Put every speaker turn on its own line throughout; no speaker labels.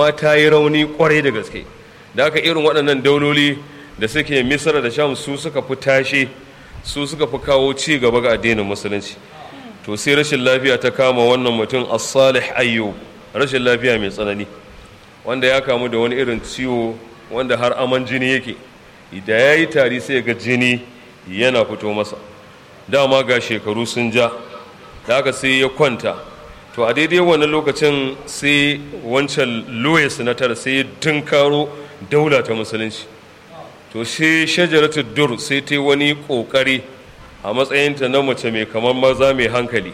amma ta yi rauni kwarai da gaske da haka irin waɗannan dauloli da suke misra da sham su suka fi tashe su suka fi kawo ci gaba ga addinin musulunci to sai rashin lafiya ta kama wannan mutum as-salih ayyub rashin lafiya mai tsanani wanda ya kamu da wani irin ciwo wanda har aman jini yake da ya yi tari sai ga jini yana fito masa dama ga shekaru sun ja da haka sai ya kwanta to a daidai wannan lokacin sai wancan louis na tara sai ya tunkaro daula ta musulunci to sai shajaratu dur sai ta wani kokari a matsayinta na mace mai kamar maza mai hankali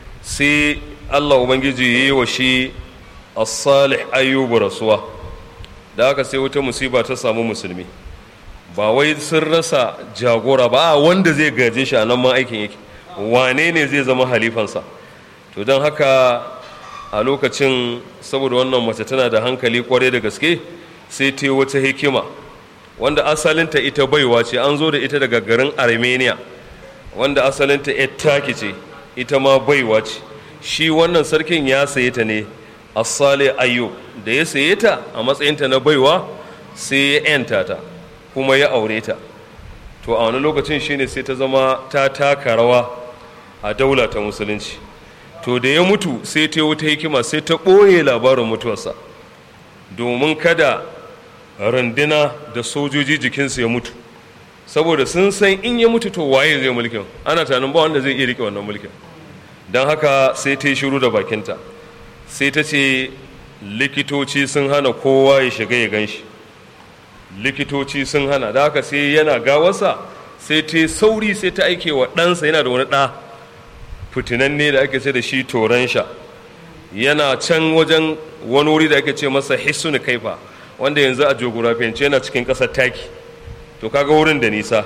sai allah ubangiji ya yi wa shi as-salih ayyubu rasuwa da haka sai wata musiba ta samu musulmi ba wai sun rasa jagora ba a wanda zai gaje shi a nan ma aikin yake wane ne zai zama halifansa to don haka a lokacin saboda wannan mace tana da hankali kwarai da gaske sai ta wata hikima wanda asalinta ita baiwa ce an zo da ita daga garin armenia wanda asalinta taki ce ita ma baiwa ce shi wannan sarkin ya saye ta ne asale ayyub da ya saye ta a matsayinta na baiwa sai ya 'yanta ta kuma ya aure ta to a wani lokacin shine sai ta zama ta taka rawa a daula ta musulunci to da ya mutu sai ta wuta hikima sai ta ɓoye labarin mutuwarsa domin kada randuna da sojoji jikinsu ya mutu saboda sun san in ya mutu to waye zai mulkin ana tanin ba wanda zai iya rike wannan mulkin don haka sai ta yi shiru da bakinta sai ta ce likitoci sun hana kowa ya shiga ya gan shi likitoci sun hana da haka sai yana gawarsa sai ta sauri sai ta aike wa ɗansa yana da wani ɗa fitinanne da ake ce da shi toron sha yana can wajen wani wuri da ake ce masa hissun kaifa wanda yanzu a jogorafiyance yana cikin ƙasar taki to kaga wurin da nisa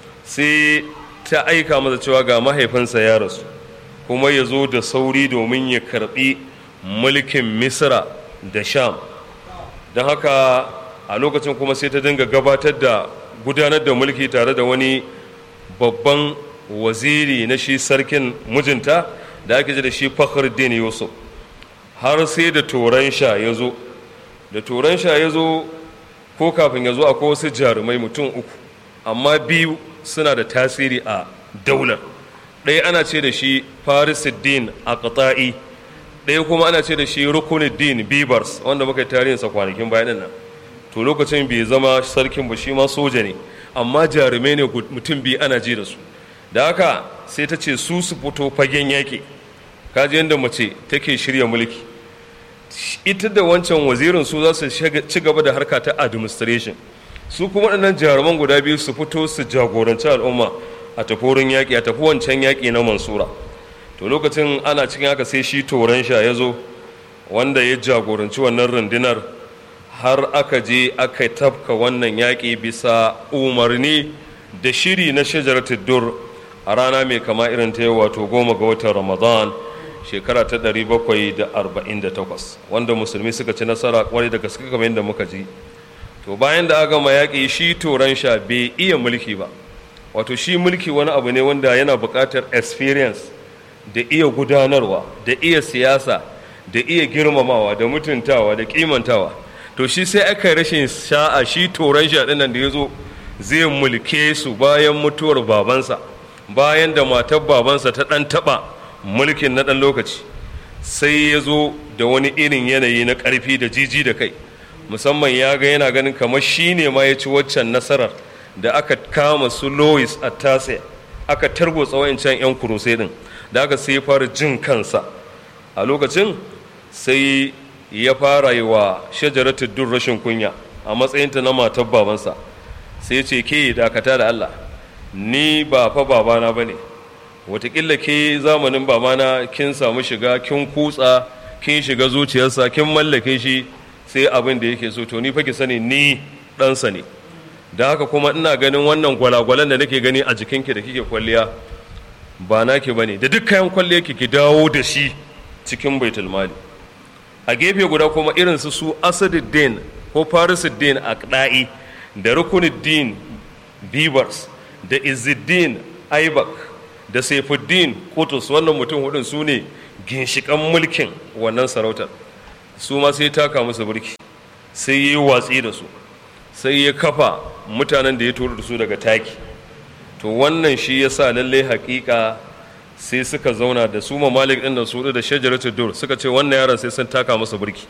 sai ta aika masa cewa ga mahaifinsa ya rasu kuma ya zo da sauri domin ya karbi mulkin misra da sham don haka a lokacin kuma sai ta dinga gabatar da gudanar da mulki tare da wani babban waziri na shi sarkin mijinta da ake ji da shi fakhruddin yusuf har sai da turan sha ya zo da turan sha ya zo ko kafin ya zo akwai wasu jarumai mutum uku amma biyu suna da tasiri a daular ɗaya ana ce da shi farisuddin a ƙata'i ɗaya kuma ana ce da shi rukunuddin bibars wanda muka yi tarihinsa kwanakin bayan nan to lokacin bai zama sarkin ba shi ma soja ne amma jarumai ne mutum biyu ana ji da su da haka sai ta ce su su fito fagen yaƙi kaji yadda mace take shirya mulki ita da wancan wazirin su za su ci gaba da harka ta administration su kuma waɗannan jaruman guda biyu su fito su jagoranci al'umma a tafi wurin yaƙi a tafi wancan yaƙi na mansura to lokacin ana cikin haka sai shi toron sha ya zo wanda ya jagoranci wannan rundunar har aka je aka tafka wannan yaƙi bisa umarni da shiri na shajaratul dur a rana mai kama irin ta wato goma ga watan ramadan shekara ta 748 wanda musulmi suka ci nasara kwarai da gaske kamar yadda muka ji to bayan da aka gama yaƙi shi toron sha bai iya mulki ba wato shi mulki wani abu ne wanda yana buƙatar experience da iya gudanarwa da iya siyasa da iya girmamawa da mutuntawa da kimantawa to shi sai aka rashin sha'a shi toron sha nan da ya zo zai mulke su bayan mutuwar babansa bayan da matar babansa ta ɗan taɓa mulkin na ɗan lokaci sai ya zo da wani irin yanayi na ƙarfi da jiji da kai musamman ya ga yana ganin kamar shi ne ma ya ci waccan nasarar da aka kama su lois a tase aka targotsa wayancan 'yan kurusai din da aka sai ya fara jin kansa a lokacin sai ya fara yi wa shajaratu dur rashin kunya a matsayinta na matar babansa sai ce ke dakata da allah ni ba fa babana ba ne watakila ke zamanin babana kin samu shiga kin kutsa kin shiga zuciyarsa kin mallake shi sai abin da yake so to ni fa ki sani ni ɗansa ne da haka kuma ina ganin wannan gwalagwalan da nake gani a jikinki da kike kwalliya ba naki bane da duk kayan kwalliya ki dawo da shi cikin baitul mali a gefe guda kuma irin su su asaduddin ko farisuddin aqda'i da rukunuddin bibars da izzuddin aibak da saifuddin kutus wannan mutum hudun su ne ginshikan mulkin wannan sarautar su ma sai taka musu burki sai ya yi watsi da su sai ya kafa mutanen da ya turo da su daga taki to wannan shi ya sa lallai haƙiƙa sai suka zauna da su mamalik ɗin da su da shajaratu dur suka ce wannan yaron sai sun taka masa burki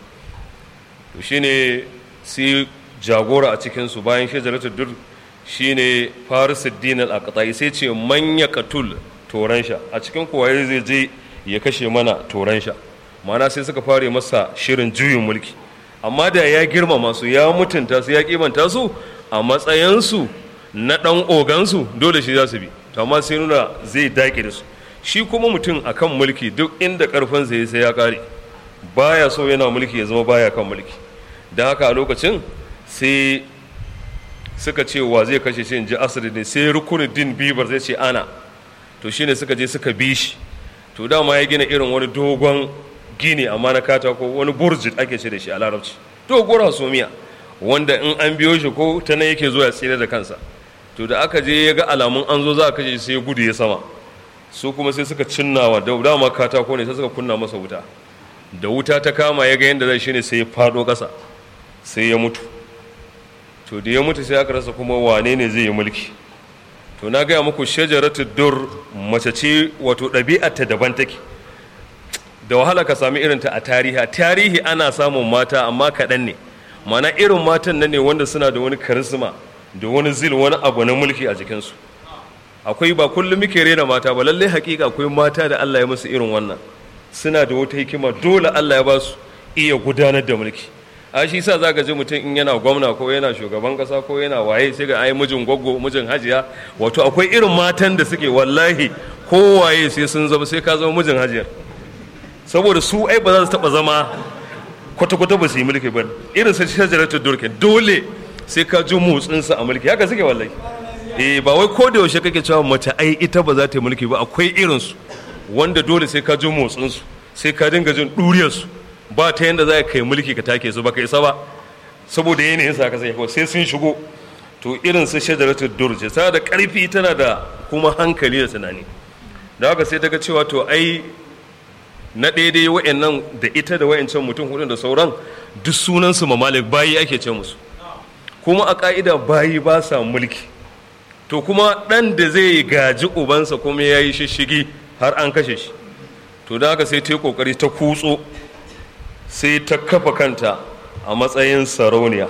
to shine sai jagora a cikinsu bayan shajaratu dur shine farisuddin al-aqtai sai ce manya katul toran sha a cikin kowaye zai je ya kashe mana toran sha ma'ana sai suka fare masa shirin juyin mulki amma da ya girmama su ya mutunta su ya kimanta su a matsayinsu na ɗan ogansu dole shi za su bi to amma sai nuna zai dake da su shi kuma mutum akan mulki duk inda karfin zai sai ya kare baya so yana mulki ya zama baya kan mulki da haka a lokacin sai suka ce wa zai kashe shi in ji asiri ne sai rukunuddin bibar zai ce ana to shine suka je suka bi shi to dama ya gina irin wani dogon gini amma na katako wani burjit ake ce da shi a larabci doguwar hasumiya wanda in an biyo shi ko ta nan yake zuwa ya tsira da kansa to da aka je ya ga alamun an zo za a kashe shi sai ya gudu ya sama su kuma sai suka cinnawa da dama katako ne sai suka kunna masa wuta da wuta ta kama ya ga yadda zai shine sai ya fado ƙasa sai ya mutu to da ya mutu sai aka rasa kuma wane ne zai yi mulki to na gaya muku shajaratu dur mace ce wato ɗabi'arta daban take da wahala ka sami irinta a tarihi tarihi ana samun mata amma kaɗan ne mana irin matan nan ne wanda suna da wani karisma da wani zil wani abu na mulki a jikinsu akwai ba kullum muke rena mata ba lallai hakika akwai mata da Allah ya musu irin wannan suna da wata hikima dole Allah ya ba su iya gudanar da mulki a shi sa za ka ji mutum in yana gwamna ko yana shugaban kasa ko yana waye sai ga ai mijin gwaggo mijin hajiya wato akwai irin matan da suke wallahi ko waye sai sun zama sai ka zama mijin hajiyar saboda su ai ba za su taba zama kwata-kwata ba su yi mulki ba irin sai shajaratul durkin dole sai ka ji motsinsa a mulki haka suke wallahi eh ba wai ko da yaushe kake cewa mace ai ita ba za ta yi mulki ba akwai irinsu wanda dole sai ka ji motsinsu sai ka dinga jin ɗuriyarsu ba ta yadda za ka kai mulki ka take su ba ka isa ba saboda yanayin sa ka sai sai sun shigo to irin su shajaratul durje tana da ƙarfi tana da kuma hankali da tunani da haka sai ta ga cewa to ai na daidai wa'annan da ita da wa'ancan mutum hudu da sauran duk sunansu mamalik bayi ake ce musu kuma a ka'ida bayi ba sa mulki to kuma ɗan da zai gaji ubansa kuma ya yi shishigi har an kashe shi to da haka sai ta yi ƙoƙari ta kutso sai ta kafa kanta a matsayin sarauniya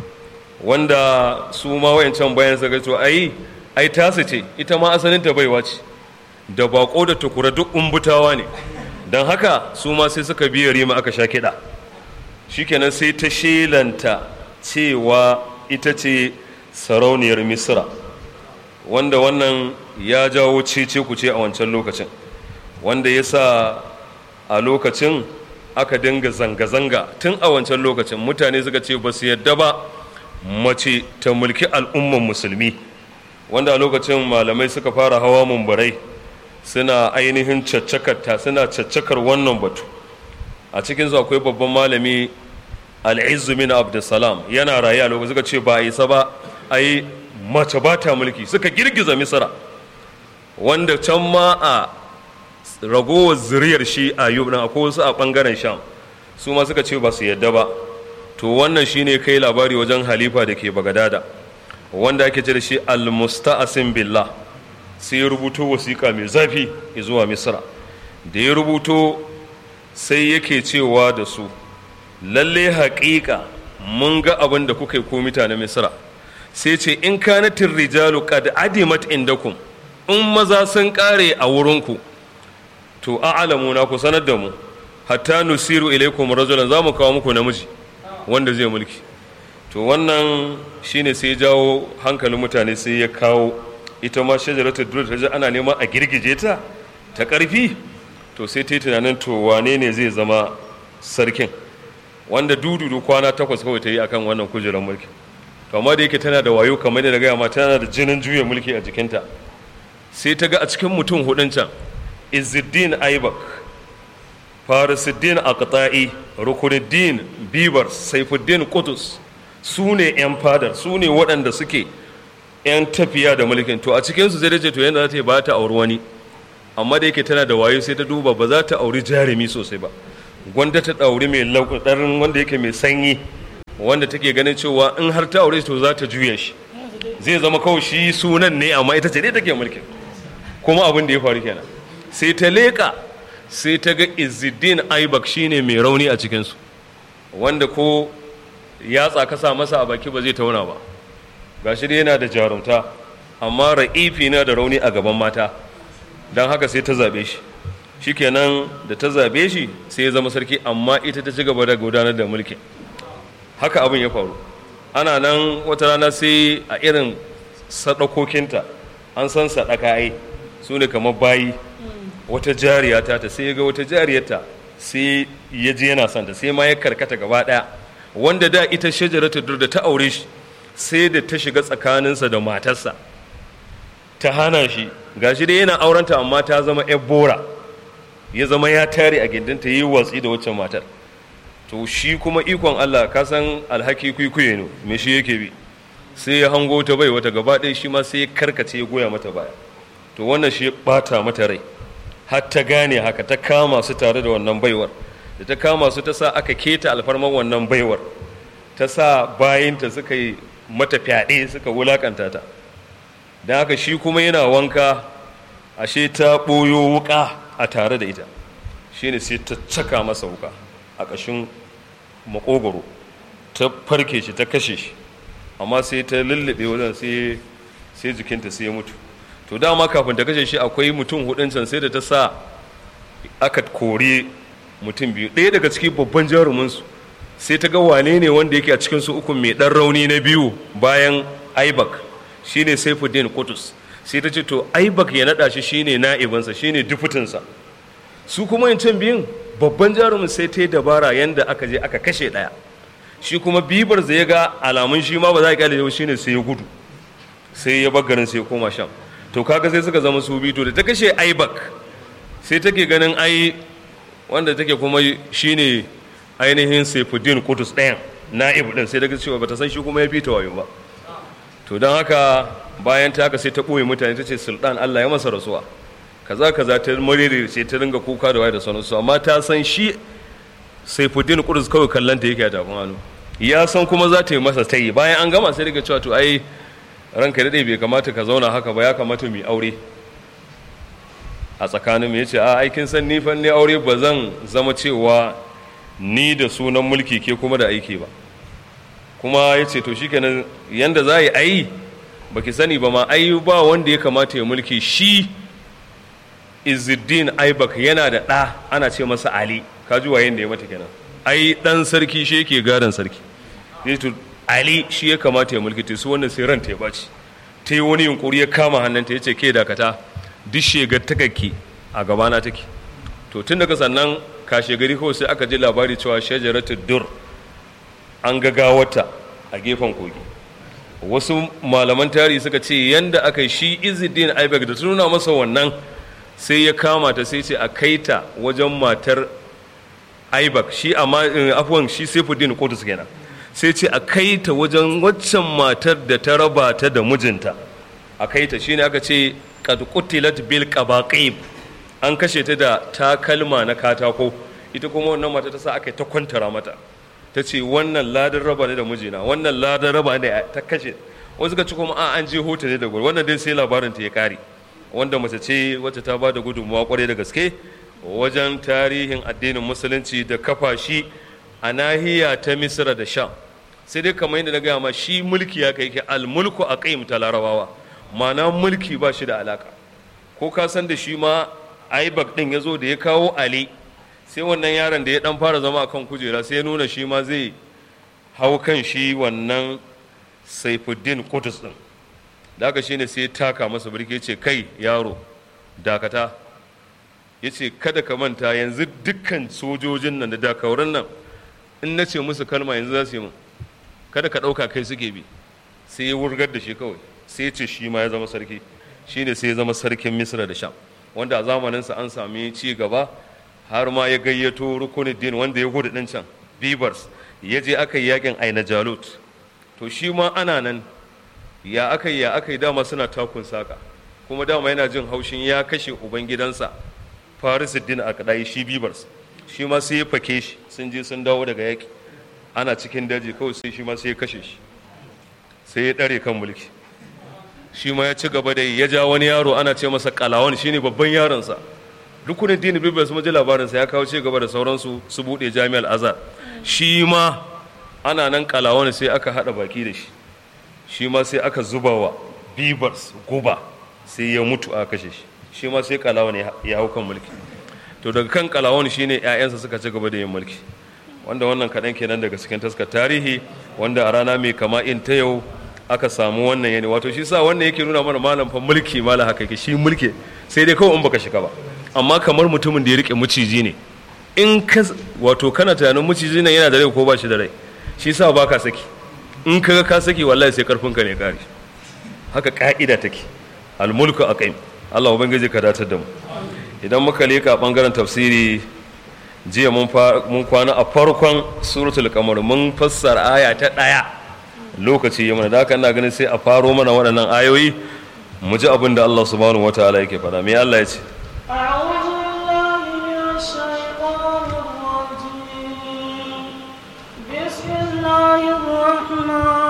wanda su ma wayancan bayan sa to ai ai tasu ce ita ma asalin ta baiwa ce da bako da tukura duk umbutawa ne don haka su ma sai suka biya rima aka sha kiɗa shikenan sai ta shelanta cewa ita ce sarauniyar misra wanda wannan ya jawo cece kuce a wancan lokacin wanda ya sa a lokacin aka dinga zanga-zanga tun a wancan lokacin mutane suka ce ba su yadda ba mace ta mulki al'umman musulmi wanda a lokacin malamai suka fara hawa mumbarai suna ainihin caccakarta suna caccakar wannan batu a cikinsu akwai babban malami al'izzu min abdulsalam yana raye a lokacin suka ce ba a isa ba ai mace ba ta mulki suka girgiza misra wanda can ma a ragowar zuriyar shi a yub ɗin akwai wasu a ɓangaren sham su ma suka ce ba su yadda ba to wannan shine kai labari wajen halifa da ke bagadada wanda ake ce da shi al-musta'asin billah sai ya rubuto wasiƙa mai zafi zuwa misra da ya rubuto sai yake cewa da su lalle haƙiƙa mun ga abin da kuka yi ko mutanen misra sai ce in kanatin rijalu qad adimat indakum in maza sun ƙare a wurinku to a'lamu na ku sanar da mu hatta nusiru ilaikum rajulan za mu kawo muku namiji wanda zai mulki to wannan shine sai jawo hankalin mutane sai ya kawo ita ma shajaratul dur ta ji ana neman a girgije ta ta ƙarfi to sai ta yi tunanin to wane ne zai zama sarkin wanda dududu kwana takwas kawai ta yi akan wannan kujerar mulki to amma da yake tana da wayo kamar da na gaya ma tana da jinin juya mulki a jikinta sai ta ga a cikin mutum hudun can izuddin aibak farisuddin aqta'i rukunuddin bibar saifuddin qutus su ne 'yan fadar su ne waɗanda suke 'yan tafiya da mulkin to a cikinsu zai dace to yadda za ta yi ba ta auri wani amma da yake tana da wayo sai ta duba ba za ta auri jarumi sosai ba gwanda ta ɗauri mai lauɗarin wanda yake mai sanyi wanda take ganin cewa in har ta aure to za ta juya shi zai zama kawai shi sunan ne amma ita ce dai take mulkin kuma abin da ya faru kenan sai ta leƙa sai ta ga izidin aibak shine mai rauni a cikinsu wanda ko yatsa ka sa masa a baki ba zai tauna ba gashi dai yana da jarumta amma ra'ifi na da rauni a gaban mata don haka sai ta zaɓe shi shikenan da ta zaɓe shi sai ya zama sarki amma ita ta ci gaba da gudanar da mulkin haka abin ya faru ana nan wata rana sai a irin sadakokinta an san sadaka ai su ne kamar bayi wata jariya ta ta sai ya ga wata jariyarta sai ya je yana son ta sai ma ya karkata gaba daya wanda da ita shajaratu dur da ta aure shi sai da ta shiga tsakaninsa da matarsa ta hana shi gashi dai yana aurenta amma ta zama yar bora ya zama ya tare a gindinta yi watsi da waccan matar to shi kuma ikon Allah ka san alhaki kwikwiye ne me shi yake bi sai ya hango ta bai wata gaba ɗaya shi ma sai ya karkace ya goya mata baya to wannan shi ya bata mata rai har ta gane haka ta kama su tare da wannan baiwar da ta kama su ta sa aka keta alfarman wannan baiwar ta sa bayinta suka yi mata fyaɗe suka wulakanta ta don haka shi kuma yana wanka ashe ta ɓoyo wuƙa a tare da ita shine sai ta caka masa wuƙa a ƙashin makogoro ta farke shi ta kashe shi amma sai ta lullube wajen sai jikinta sai ya mutu to dama kafin ta kashe shi akwai mutum hudun can sai da ta sa aka kore mutum biyu ɗaya daga ciki babban jaruminsu sai ta ga wane ne wanda yake a cikin su uku mai ɗan rauni na biyu bayan aibak shine saifuddin kutus sai ta ce to aibak ya naɗa shi shine na'ibinsa shine dufutinsa su kuma yin can biyun babban jarumin sai ta yi dabara yadda aka je aka kashe ɗaya shi kuma bibar zai ya ga alamun shi ma ba za a kyale yau shine sai ya gudu sai ya garin sai ya koma sham to kaga sai suka zama su biyu to da ta kashe aibak sai take ganin ai wanda take kuma shine ainihin saifuddin kutus ɗayan na'ib ɗin sai daga cewa bata san shi kuma ya fita wayo ba to don haka bayan ta haka sai ta ɓoye mutane ta ce sultan allah ya masa rasuwa kaza kaza ta marere sai ta ringa kuka da waye da sauransu amma ta san shi saifuddin kudus kawai kallon ta yake a tafin hannu ya san kuma za ta yi masa tayi bayan an gama sai daga cewa to ai ranka daɗe bai kamata ka zauna haka ba ya kamata mu aure a tsakanin mu yace a aikin san ni fan ne aure ba zan zama cewa ni da sunan mulki ke kuma da aiki ba kuma yace to shikenan yanda za yi ai baki sani ba ma ai ba wanda ya kamata ya mulki shi izuddin aibak yana da ɗa ana ce masa ali ka ji wayen da ya mata kenan ai ɗan sarki shi yake gadon sarki to ali shi ya kamata ya mulki ta su wannan sai ranta ya baci ta yi wani yunkuri ya kama hannunta ya ce ke dakata duk shegar takakki a gabana take to tun daga sannan kashe gari kawai sai aka ji labari cewa shajaratu dur an ga gawarta a gefen kogi wasu malaman tarihi suka ce yanda aka yi shi izuddin aibak da nuna masa wannan sai ya kama ta sai ce a kai ta wajen matar aibak shi amma afuwan shi saifuddin kotus kenan sai ce a kai ta wajen waccan matar da ta raba ta da mijinta a kai ta shine aka ce qad qutilat bil qabaqib an kashe ta da takalma na katako ita kuma wannan mata ta sa aka ta kwantara mata ta ce wannan ladan raba ne da mijina wannan ladan raba ne ta kashe wasu ka ci kuma a an je hota ne da gwar wannan dai sai labarin ta ya kare wanda mace ce wacce ta ba da gudunmawa kwarai da gaske wajen tarihin addinin musulunci da kafa shi a nahiya ta misira da sham sai dai kamar yadda na gaya ma shi mulki ya kai ke almulku a kai ta larabawa ma'ana mulki ba shi da alaka ko ka san da shi ma aibak din ya zo da ya kawo ali sai wannan yaron da ya dan fara zama akan kujera sai ya nuna shi ma zai hau kan shi wannan saifuddin kudus din da haka shine sai taka masa birki ce kai yaro dakata ya ce kada ka manta yanzu dukkan sojojin nan da dakauran nan in na ce musu kalma yanzu za su yi min kada ka ɗauka kai suke bi sai ya wurgar da shi kawai sai ce shi ma ya zama sarki shine sai ya zama sarkin misra da sham wanda a zamaninsa an sami ci gaba har ma ya gayyato rukunuddin wanda ya gudu ɗin can bibars ya je aka yi yakin aina jalut to shi ma ana nan ya aka yi ya aka yi dama suna takun saka kuma dama yana jin haushin ya kashe ubangidansa farisuddin a kadai shi bibars shi ma sai ya fake shi sun je sun dawo daga yaƙi ana cikin daji kawai sai shi ma sai ya kashe shi sai ya ɗare kan mulki shi ma ya ci gaba da ya ja wani yaro ana ce masa kalawan shine babban yaronsa rukunin dini bibiyar su ji labarinsa ya kawo ci gaba da sauransu su buɗe jami'ar azhar shi ma ana nan kalawan sai aka haɗa baki da shi shi ma sai aka zuba wa bibars guba sai ya mutu a kashe shi shi ma sai kalawan ya hau kan mulki to daga kan kalawan shine 'ya'yansa suka ci gaba da yin mulki wanda wannan kaɗan kenan daga cikin taskar tarihi wanda a rana mai kama in ta yau aka samu wannan yani wato shi sa wannan yake nuna mana malam fa mulki malam haka yake shi mulki sai dai kawai in baka shiga ba amma kamar mutumin da ya rike maciji ne in ka wato kana tunanin maciji nan yana da rai ko ba shi da rai shi sa baka saki in kaga ka saki wallahi sai karfinka ne kare haka ka'ida take almulku aqim Allah ubangiji ka datar da mu idan muka leka bangaren tafsiri jiya mun kwana a farkon suratul kamar mun fassara aya ta ɗaya lokaci ya mana da haka ina ganin sai a faro mana waɗannan ayoyi mu ji abin da Allah subhanahu wataala yake faɗa me Allah ya ce
أعوذ بالله من الشيطان الرجيم بسم الله الرحمن